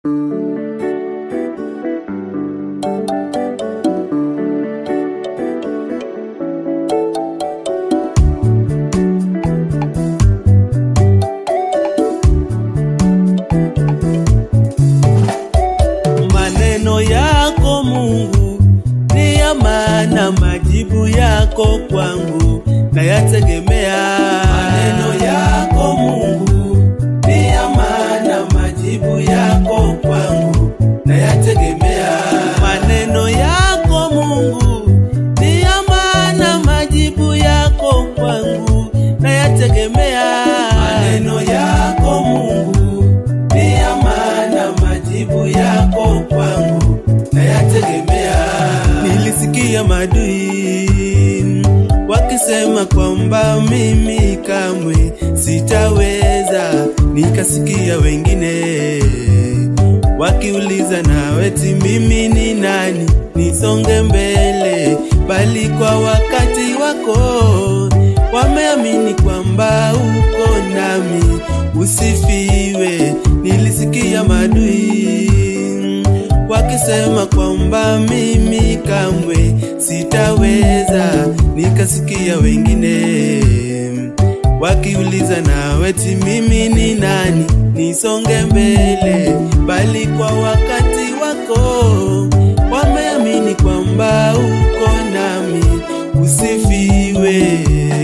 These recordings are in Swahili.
Maneno yako Mungu ni ya maana, majibu yako kwangu nayategemea. Maneno yako Mungu ni ya maana, majibu yako kwangu nayategemea. Maneno yako Mungu ni ya maana, majibu yako kwangu nayategemea. Maneno yako Mungu ni ya maana, majibu yako kwangu nayategemea. Nilisikia madui wakisema kwamba mimi kamwe sitaweza, nikasikia wengine wakiuliza naweti mimi ni nani nisonge mbele, bali kwa wakati wako wameamini kwamba uko nami, usifiwe. Nilisikia madui wakisema kwamba mimi kamwe sitaweza, nikasikia wengine wakiuliza naweti mimi ni nani nisonge mbele, bali kwa wakati wako wameamini kwamba uko nami, usifiwe,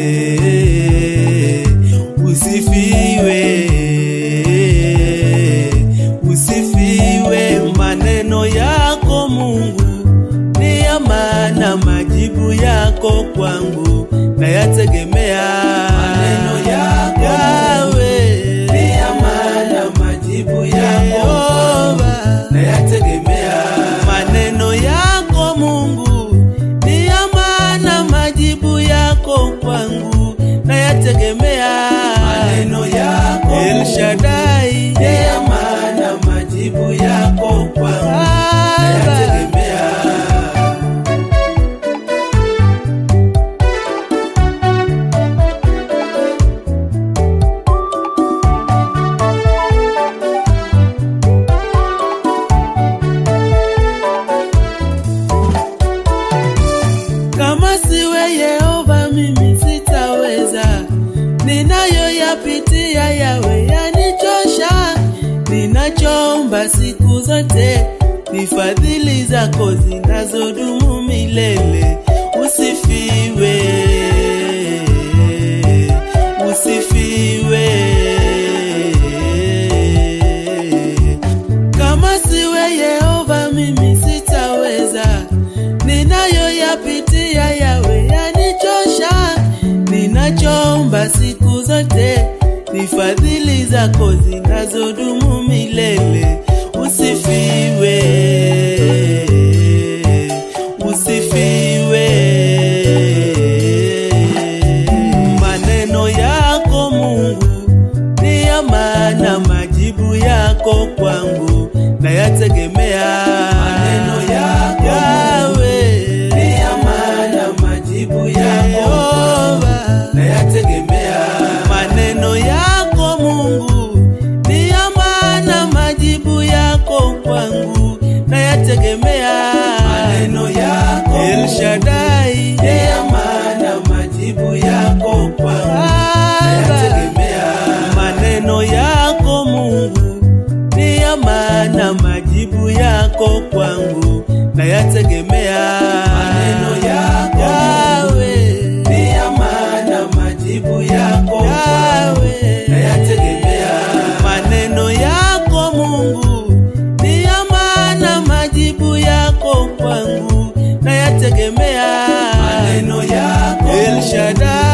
usifiwe, usifiwe. Maneno yako Mungu ni ya maana, majibu yako kwangu nayategemea. Maneno yako Yawe ni ya maana, majibu yako kwangu nayategemea. Maneno yako Mungu ni ya maana, majibu yako kwangu nayategemea. Maneno yako El Shaddai ni ya maana, majibu yako kwangu nayategemea. Kama siwe Yehova mimi sitaweza, ninayoyapitia yawe yanichosha. Ninachoomba siku zote ni fadhili zako zinazodumu milele. Usifiwe, usifiwe. Kama siwe Yehova mimi sitaweza, ninayoyapitia yawe yanichosha. Ninachoomba siku zote ni fadhili zako zinazodumu milele. Usifiwe, usifiwe. Maneno yako Mungu ni ya maana, majibu yako kwangu nayategemea. Maneno yako Yawe ni ya maana, majibu yako kwangu nayategemea. Maneno yako Mungu ni ya maana, majibu yako kwangu nayategemea. Maneno yako El Shaddai ni ya maana, majibu yako kwangu nayategemea. Maneno yako Mungu ni ya maana, majibu yako kwangu nayategemea. Maneno yako Yawe ni ya maana, majibu yako kwangu nayategemea. Maneno yako Mungu ni ya maana, majibu yako kwangu nayategemea. Maneno yako El Shaddai